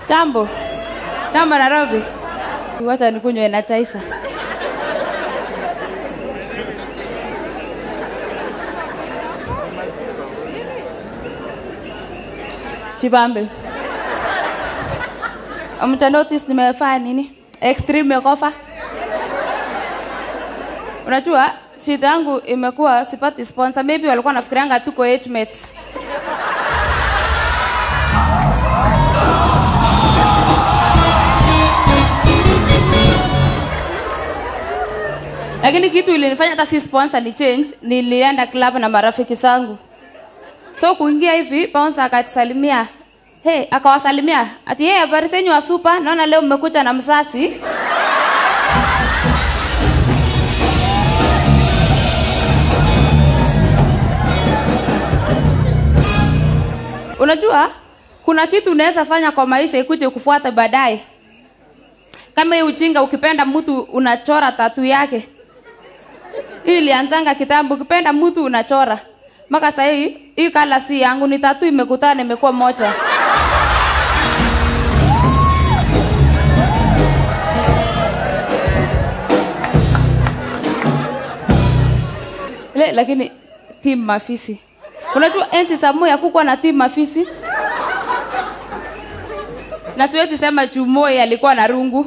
Jambo. Jambo Nairobi. Wacha nikunywe na chaisa. Chibambe. Mta notice nimefanya nini? Extreme makeover. Unajua shida yangu imekuwa sipati sponsor. Maybe walikuwa nafikirianga tuko age mates. Lakini kitu ilinifanya hata si sponsor ni change, nilienda club na marafiki zangu. So kuingia hivi, bouncer akatusalimia. Hey, akawasalimia. Ati hey, habari zenyu wa super, naona leo mmekuja na msasi. Unajua kuna kitu unaweza fanya kwa maisha ikuje kufuata baadaye. Kama hii ujinga, ukipenda mtu unachora tatu yake. Hii ilianzanga kitambo, ukipenda mtu unachora. Maka sasa hii hii kala si yangu, ni tatu imekutana imekuwa moja. Le, lakini timu mafisi. Unajua enzi za moya kukuwa na timu mafisi. Na siwezi sema Chumoi alikuwa na rungu.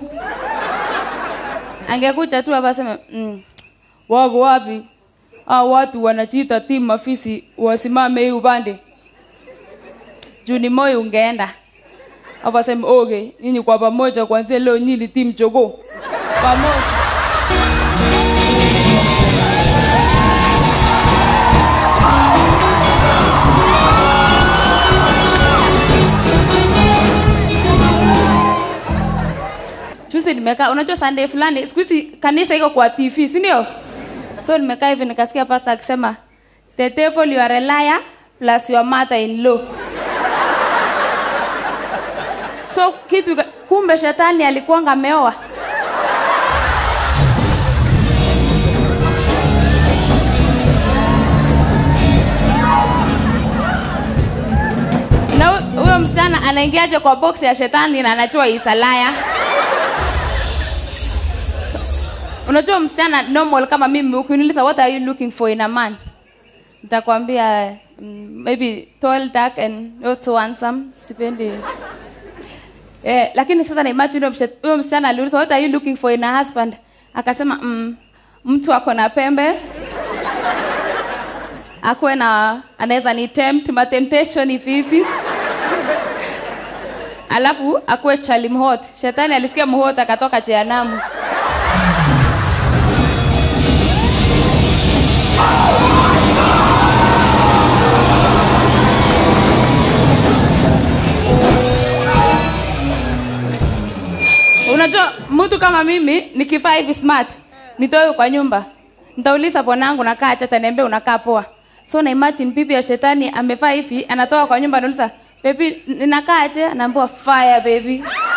Angekuja tu hapa aseme, mm, wako wapi? Hao watu wanajiita timu mafisi wasimame hii upande. Juu ni Moi ungeenda. Hapa aseme, okay, nyinyi kwa pamoja kuanzia leo nyinyi timu jogoo. Pamoja. Juzi nimekaa, unajua Sunday fulani, siku hizi kanisa iko kwa TV, si ndio? So nimekaa hivi nikasikia pastor akisema, the devil you are a liar plus your mother in law. So kitu ika- kumbe shetani alikuwanga ameoa. Na hu- huyo msichana anaingiaje kwa box ya shetani na anajua isalaya? Unajua msichana normal kama mimi ukiniuliza what are you looking for in a man? Nitakwambia mm, maybe tall, dark and not so handsome. Sipendi. Eh, lakini sasa na imagine huyo mshe- huyo msichana aliuliza what are you looking for in a husband? Akasema mm, mtu ako na pembe. Akuwe na anaweza ni tempt, ma temptation hivi hivi. Alafu akuwe chali mhot. Shetani alisikia mhot akatoka jehanamu. Unajua mtu kama mimi nikivaa hivi smart, nitoe kwa nyumba. Nitauliza bwanangu nakaa acha ataniambia unakaa poa. So na imagine bibi ya shetani amevaa hivi, anatoka kwa nyumba anauliza, "Baby, ninakaa aje?" Anaambiwa fire baby.